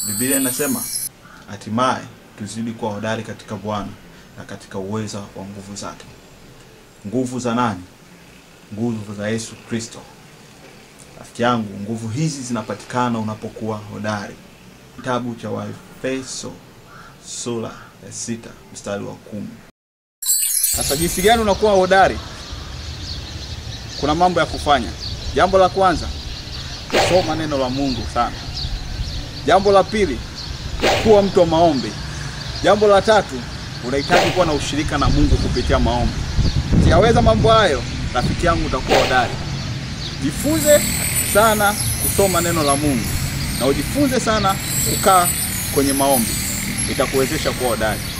Biblia inasema hatimaye tuzidi kuwa hodari katika Bwana na katika uweza wa nguvu zake. Nguvu za nani? Nguvu za Yesu Kristo. Rafiki yangu, nguvu hizi zinapatikana unapokuwa hodari. Kitabu cha Waefeso sura ya sita mstari wa kumi. Sasa jinsi gani unakuwa hodari? Kuna mambo ya kufanya. Jambo la kwanza, soma neno la Mungu sana. Jambo la pili, kuwa mtu wa maombi. Jambo la tatu, unahitaji kuwa na ushirika na Mungu kupitia maombi. Ukiyaweza mambo hayo, rafiki yangu, utakuwa hodari. Jifunze sana kusoma neno la Mungu na ujifunze sana kukaa kwenye maombi, itakuwezesha kuwa hodari.